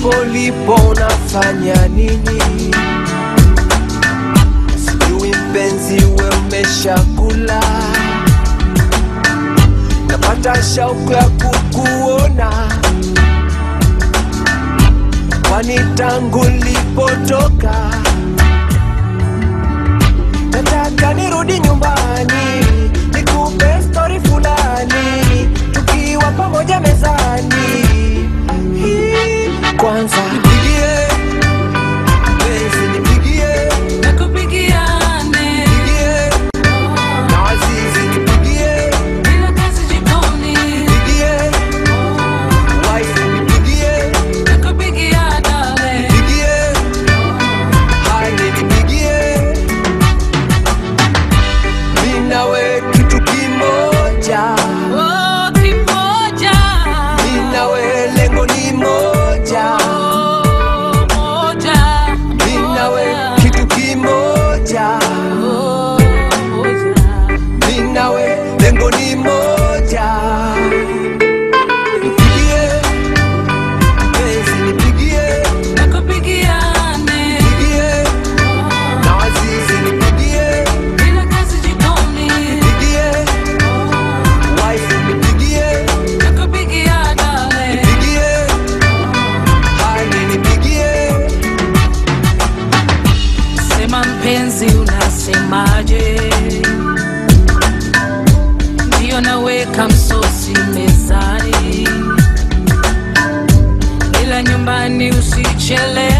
hapo lipo unafanya nini? Sijui mpenzi, we umeshakula? Napata shauku ya kukuona, kwani tangu lipotoka nataka nirudi nyumbani nikupe stori fulani tukiwa pamoja mezani Hii, kwanza nipigie penzi nipigie Nakupigiane, pigie na wazizi nipigie bila kazi jikoni. pigie wife nipigie Nakupigia dale, pigie hani nipigie mi nawe kitu kimoja oh, kimoja. mi nawe lengo ni moja Oh, moja, mi nawe moja. kitu kimoja Oh, moja. mi nawe lengo ni moja nipigie penzi nipigie Nakupigiane, pigie na wazizi nipigie bila kazi jikoni. pigie wife nipigie Nakupigia dale, nipigie hani nipigie sema mpenzi, unasemaje? Ndiyo naweka msosi mezani, ila nyumbani usichelewe.